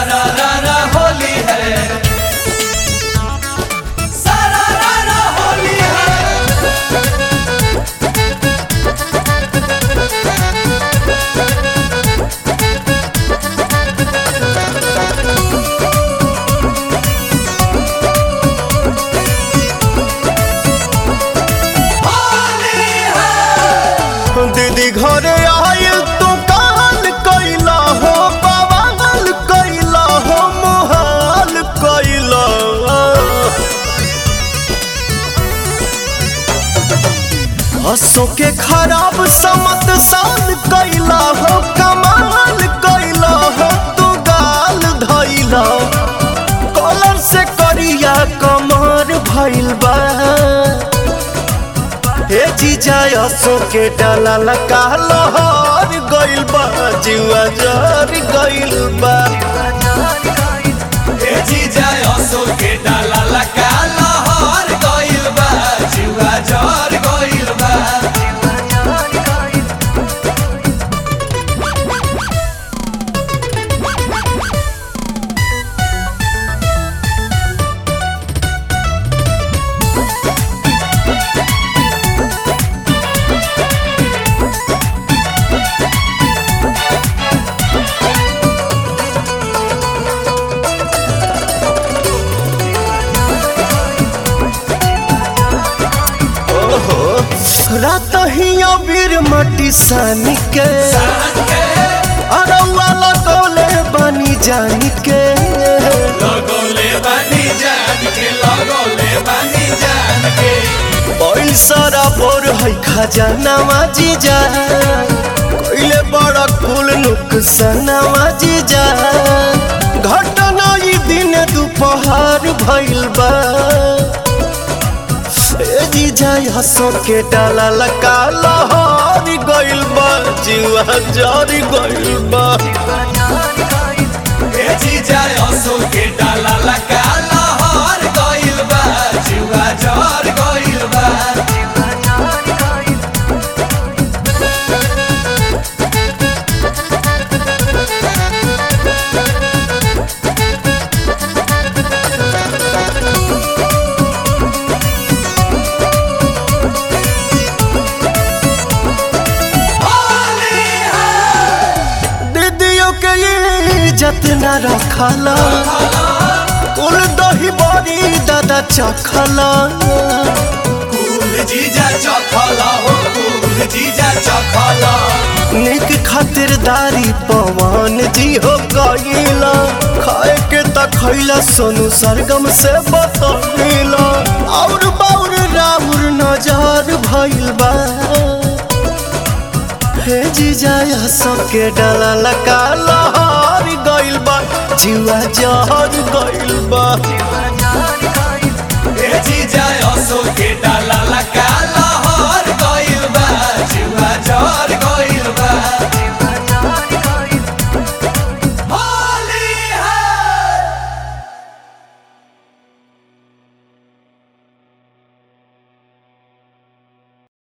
सारा रारा होली है सारा रारा होली है होली है दीदी घरे आयल तू काल कैला हो बवाल कैला हो मोहाल कैला हसो के खराब समत साल कैला हो कमाल कैला हो तू गाल धैला कॉलर से करिया कमर भइल बा हे जीजा असो के डाला लगा लहर गइल बा जुआ जर गइल बा ए जीजा असो के डाला लगा लहर गइल बा जुआ जर गइल बा ओहो रात ही अबीर मटी सानी के अरौआ लगौले बनी जानी के लगोले बानी जान के लगोले बानी जान के बैल सारा बोर है खजानावा जीजा कोइले बड़ा कुल नुकसानावा जीजा घटना ई दिन दोपहर भइल बा ए जीजा हसो के डाला लगा लहर गइल बा जीवा जरी गइल बा ए जीजा असो के डाला लगा लहर गइल बा जुआ जर गइल बा होली है दीदियों के ये इज्जत न रखला कुल दही बड़ी दादा चखला कुल जीजा चखला हो कुल जीजा चखला निक खातिरदारी पवन जी हो गईला खाए के त खैला सोनू सरगम से बतौला और बाउर राउर नजर भइल बा हे जीजा सबके डाला लगा लहर गइल बा जीवा जहर गइल बा